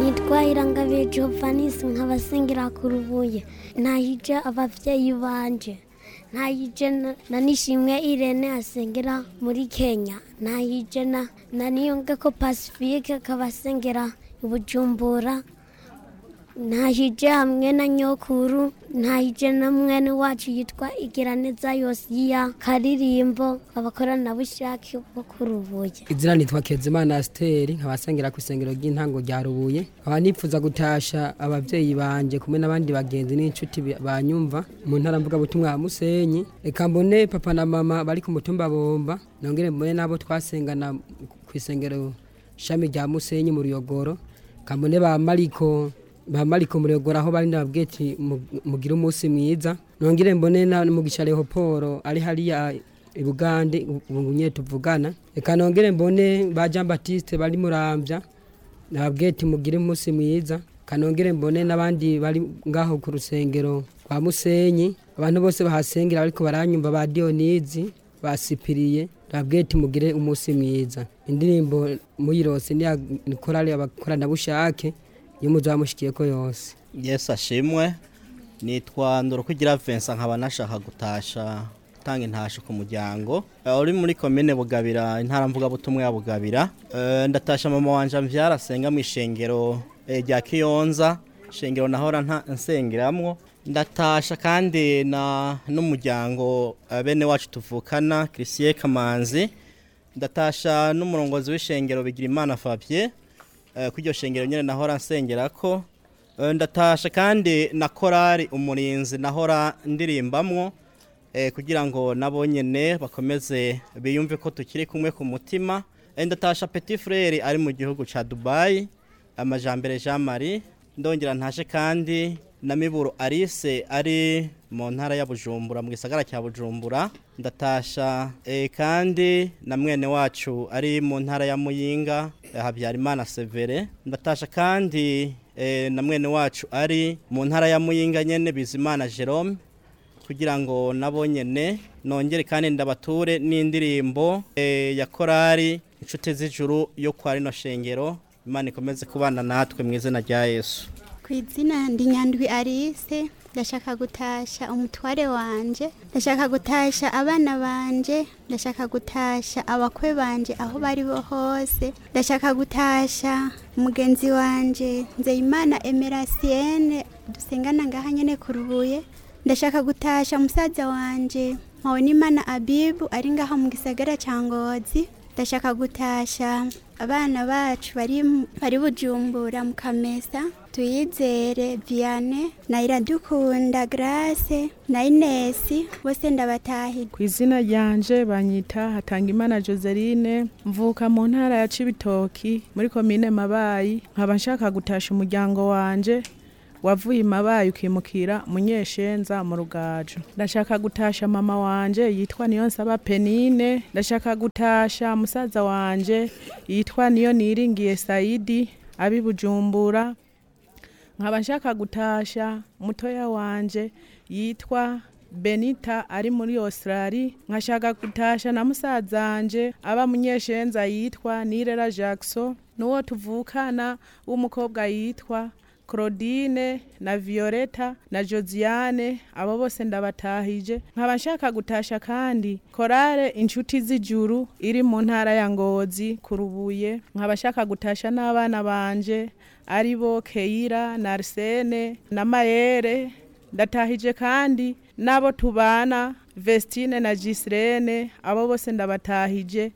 nitwa irangabiye jovanisi nkabasengera ku rubuye ntahije abavyeyi banje ntahije na- na nishimwe irene asengera muri kenya ntahije na na niyongeko pacifique akabasengera i bujumbura ntahije hamwe na nyokuru ntahije na mwene wacu yitwa igiraneza yosiya karirimbo abakoranabushake bo ku rubuye izina nitwa kezimana asiteri nkabasengera ku isengero ry'intango rya rubuye nkaba nifuza gutasha ababyeyi banje kumwe n'abandi bagenzi n'inshuti bi- banyumva mu ntara mvugabutumwa ya musenyi reka mbone papa na mama bari ku mutumba bomba nongere mbone n'abo twasengana ku isengero shami rya musenyi mu ruyogoro kambone ba mariko ba mariko mu ruyogoro aho bari ndababwiye ati mu- mugire umunsi mwiza nongere mbone na mugisha leoporo ari hariya i bugande ubu nyine tuvugana reka nongere mbone ba jean batiste bari murambya nababwiye ati mugire umunsi mwiza kanongere mbone n'abandi bari ngaho ku rusengero rwa musenyi abantu bose bahasengera ariko baranyumva ba diyonizi basipiriye nababwiye ati mugire umunsi mwiza indirimbo muyirose niya korali abakoranabushake iyo muzamushikiye ko yose yesu ashimwe nitwa ndorukugira Vincent nkaba nashaka gutasha gutanga intasho ku muryango Eh, uri muri komine bugabira intara mvugabutumwa ya bugabira Eh, ndatasha mama wanje mvyara asenga mu ishengero eh, rya kiyonza ishengero nahora nta- nsengeramwo ndatasha kandi na n'umuryango eh, bene wacu tuvukana christier kamanzi ndatasha n'umurongozi w'ishengero bigira imana fabien eh, ko iryo shengero nyine nahora nsengerako Eh, ndatasha kandi na korari umurinzi nahora ndirimbamwo eh, kugira ngo nabo nyene bakomeze biyumve ko tukiri kumwe ku mutima Eh, ndatasha petit frere ari mu gihugu ca dubayi amajambere jean marie ndongera ntashe kandi na miburo alice ari mu ntara ya bujumbura mu gisagara cya bujumbura ndatasha eh, kandi na mwene wacu ari mu ntara ya muyinga eh, habyarimana severe ndatasha kandi eh, na mwene wacu ari mu ntara ya muyinga nyene bizimana jerome kugira ngo nabo nyene nongere kandi ndabature n'indirimbo eh, ya korari inshuti z'ijuru yo kwa rino shengero imana ikomeze kubana natwe mu izina rya yesu ku izina ndi nyandwi arise ndashaka gutasha umutware wanje ndashaka gutasha abana banje ndashaka gutasha abakwe banje aho bari bo hose ndashaka gutasha umugenzi wanje nzeyimana emerasienne dusengana ngaha nyene ku rubuye ndashaka gutasha musaza wanje mpabonimana abibu ari ngaha mu gisagara ca ngozi ndashaka gutasha abana bacu bari bari bujumbura mu kamesa tuyizere viane na iradukunda grace na inesi bose ndabatahira ku izina ryanje banyita hatangimana joseline mvuka mu ntara ya cibitoki muri komine mabayi nkaba nshaka gutasha umuryango wanje wavuye imabayi ukimukira munyeshenza mu rugaju ndashaka gutasha mama wanje yitwa niyonsaba penine ndashaka gutasha musaza wanje yitwa niyo niringiye saidi abi bujumbura nkaba nshaka gutasha mutoya wanje yitwa benita ari muri australia nkashaka gutasha na musazanje aba munyeshenza yitwa nirera jackson n'uwo tuvukana w'umukobwa yitwa claudine na violeta na josiane abo bose ndabatahije nkaba nshaka gutasha kandi korale inshuti z'ijuru iri mu ntara ya ngozi ku rubuye nkaba nshaka gutasha n'abana banje ari bo keira na arsene na mayere ndatahije kandi n'abo tubana vestine na gisirene abo bose ndabatahije